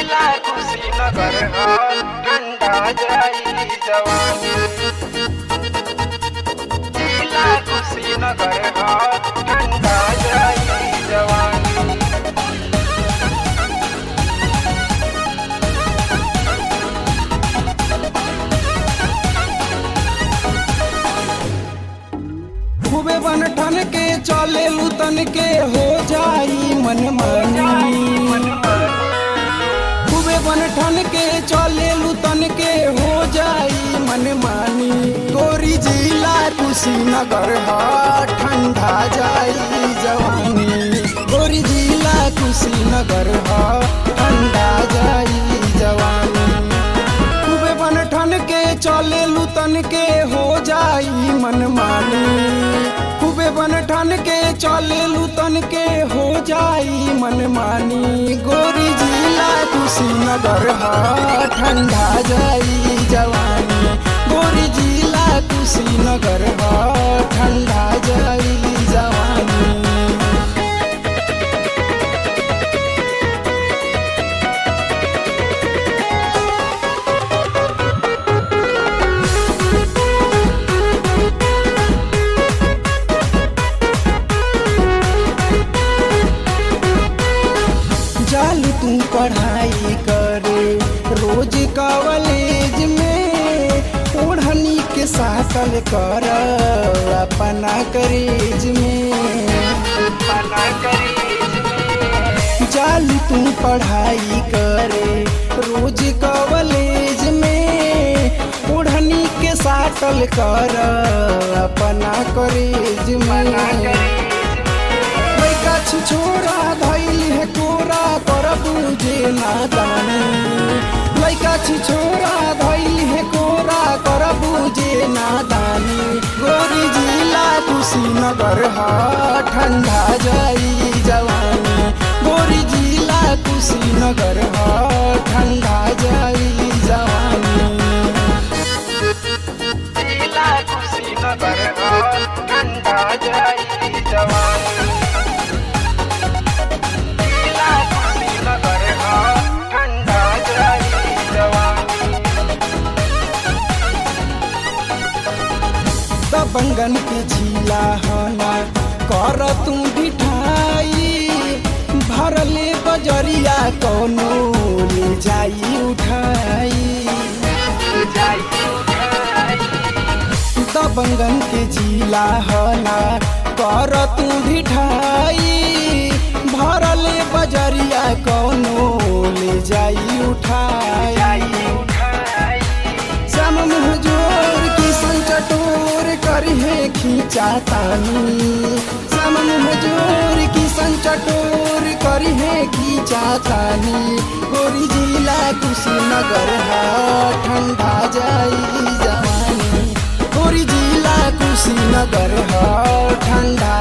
जिला कुशीनगर ह ठंडा जाई जवानी जिला कुशीनगर ह ठंडा जाई जवानी खूबे बन ठन के चले लुतन के हो जाई मन मानी खूबे बन ठन के चले लुतन के हो जाई मन मानी गोरी जिला कुशीनगर ह ठंडा जाई जवानी गोरी जिला कुशीनगर ह ठंडा जाई जवानी खूबे बन ठन के चले लुतन के हो जाई मन मानी खूबे बन ठन के चले लुतन के हो जाई मन मानी गोरी जिला कुशीनगर ह ठंडा जाई जवानी गोरी जिला कुशीनगर ह ठंडा जाई जवानी जाल तू पढ़ाई करे रोज कॉलेज में ओढ़नी के साकल कर अपना करेज में मना करीज में जाल तू पढ़ाई करे रोज कॉलेज में ओढ़नी के साकल कर अपना करेज मना में करीज लइका छोरा धैल है कोरा कर बुझे नादानी लइका छोरा धैल है कोरा कर बुझे नादानी गोरी जिला कुशीनगर ह ठंडा जाई जवानी गोरी जिला कुशीनगर ह ठंडा जाई जवानी जिला कुशीनगर ह ठंडा जाई जवानी जिला कुशीनगर ह ठंडा जाई जवानी दबंगन के झीला हना कर तू बिठाई भरले बजरिया कोनो ले जाई उठाई जाई उठाई दबंगन के झीला हना कर तू बिठाई भरले बजरिया कोनो ले जाई उठाई जाई उठाई श्याम मुँह जोर किसन चटोर करिहे खींचा तानी श्याम मुँह जोर किसन चटोर करिहे खींचा तानी गोरी जिला कुशीनगर है ठंडा जाई जवानी गोरी जिला कुशीनगर है ठंडा